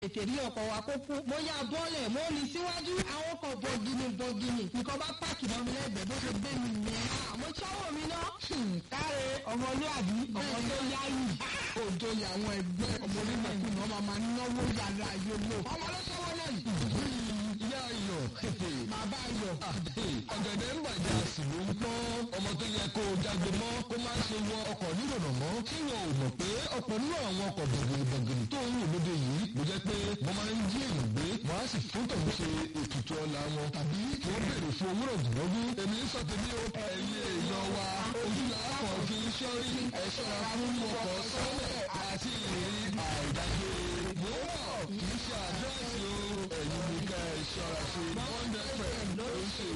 ètè rí ọkọ̀ wa kó kú mo yá bọ́ọ̀lẹ̀ mo ní síwájú àwọn kan bọ̀gìnì bọ̀gìnì nǹkan bá páàkì mọ́ mi lẹ́gbẹ̀ẹ́ bó ṣe gbé mi nìyẹn àmọ́ sọ́wọ́ mi ná. káre ọmọlúwàbí ọmọ tó yáyì òjò àwọn ẹgbẹ́ ọmọ onímọ̀kùnà máa máa náwó yàrá yòlò ọmọ ló sọ́wọ́ náà yìí. ìyá ayọ̀ bàbá ayọ̀ ọ̀gẹ̀dẹ̀ ń bàjẹ́ àsìlò ń pọ́n ọmọ tó yẹ kó o jágbe mọ́ kó má ṣe wọ ọkọ̀ nírònà mọ́ kí wọn ò mọ̀ pé ọ̀pọ̀ nínú àwọn ọkọ̀ bọ̀gìnì tó ń wò lóde yìí ló jẹ́ pé wọ́n máa ń jí èèyàn gbé wọ́n á sì fún tòun ṣe ètùtù ọ̀la wọn tàbí kí wọ́n béèrè fún owó rọ̀gùnrọ̀gùn èmi ń sọ tèmi o ẹ̀yin èèyàn wa ojú làákọ̀ fi ń ṣọ́rí ẹ̀ ṣọ́ra fún ọkọ̀ sọ́lẹ̀ àti ìrírí àìdájọ́ mọ́ kì í ṣe àdírẹ́sì o ẹ̀yin ní ká ẹ̀ ṣọ́ra ṣe